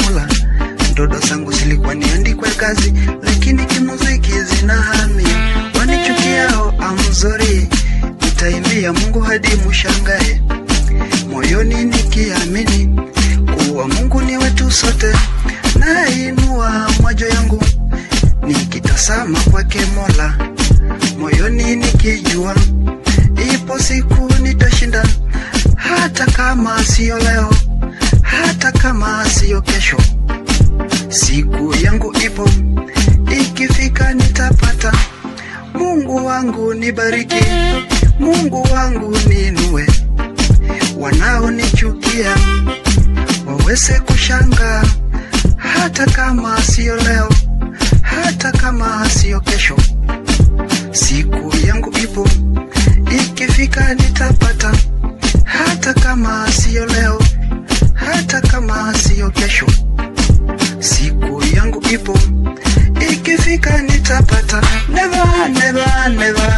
Mola. Ndoto zangu zilikuwa niandikwe kazi, lakini kimuziki zinahamia. Wanichukiao amzori, nitaimbia Mungu hadi mushangae, moyoni nikiamini kuwa Mungu ni wetu sote. Nainua macho yangu nikitazama kwake Mola, moyoni nikijua ipo siku nitashinda, hata kama siyo leo, hata kama siyo kesho. Siku yangu ipo, ikifika nitapata. Mungu wangu nibariki, Mungu wangu niinue, wanaonichukia waweze kushangaa, hata kama siyo leo, hata kama siyo kesho. Siku yangu ipo, ikifika nitapata, hata kama siyo leo, hata kama siyo kesho. Siku yangu ipo, ikifika nitapata. Never, never, never,